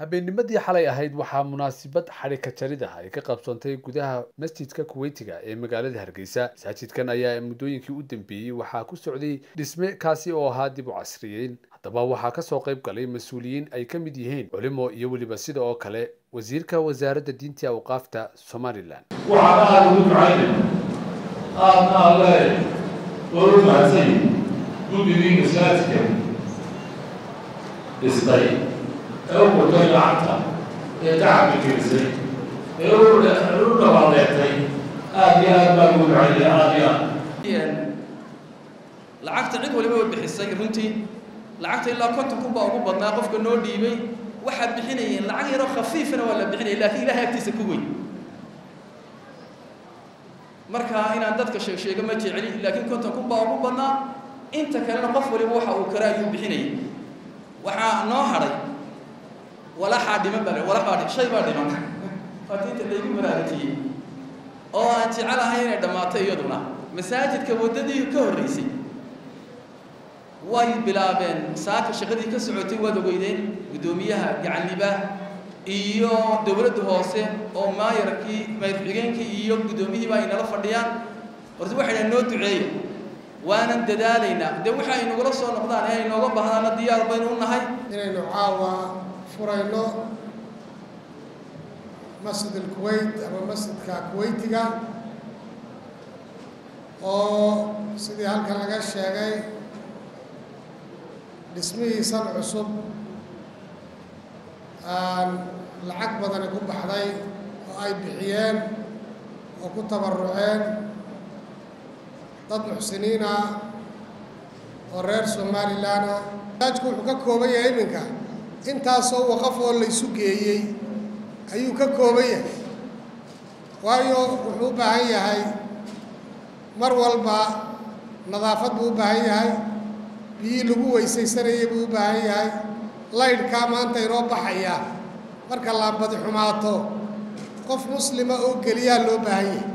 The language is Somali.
habeennimadii xalay ahayd waxaa munaasabad xadhika jarid ah ay ka qabsoontay gudaha masjidka kuweytiga ee magaalada hargeysa masaajidkan ayaa muddooyinkii u dambeeyey waxaa ku socday dhisme kaasi oo ahaa dib u casriyeyn haddaba waxaa kasoo qayb galay mas-uuliyiin ay ka mid yihiin culimo iyo weliba sida oo kale wasiirka wasaaradda diinta awqaafta somalilan waxaan aada ugu ducaynay aadna alle oo u mahadsany guddigii masaajidka dhistay ee u qurtay lacagta ee tacabka gelisay ee u dhawaaleetay aada iyo aad baan ugu ducaynay aada iyo aad lacagta cid waliba way bixisay runtii lacagta ilaa konton kun baa ugu badnaa qofka noo dhiibay waxaad bixinayeen lacag yaroo khafiifana waa la bixinaya laakiin ilahay agtiisa ku weyn marka inaan dadka sheeg sheego ma jeceli laakiin konton kun baa ugu badnaa inta kalena qof waliba waxa uu kara ayuu bixinayay waxaa noo hadhay walaxaa dhiman baa walaxaa dhim shay baa dhiman waata inta laygu baraarujiyey oo aan jecelahay inay dhammaato iyaduna masaajidka waddadii ka horreysay way bilaabeen saaka shaqadii ka socotay waad ogeydeen guddoomiyaha gacanliba iyo dowladda hoose oo maayarkii mayr xigeenkii iyo guddoomiyihiiba ay nala fadhiyaan horta waxay dhahan noo duceeya waanan dadaalaynaa dee waxa ay nagula soo noqdaan ee ay nooga baahdaana diyaar baynu u nahay inaynu caawa furayno masjid alkuweyt ama masjidka kuweytiga oo sidii halkan laga sheegay dhismihiisan cusub aan lacag badani ku baxday oo ay bixiyeen oo ku tabaruceen dad muxsiniin ah oo reer somalilan ah masaajku wuxuu ka kooban yahay iminka intaasoo waqaf oo laysu geeyey ayuu ka kooban yahay waayo wuxuu u baahan yahay mar walba nadaafad buu u baahan yahay biyii lagu weysaysanayay buu u baahan yahay laydhkaa maanta inoo baxaya marka laambadi xumaato qof muslima oo geliyaa loo baahan yahay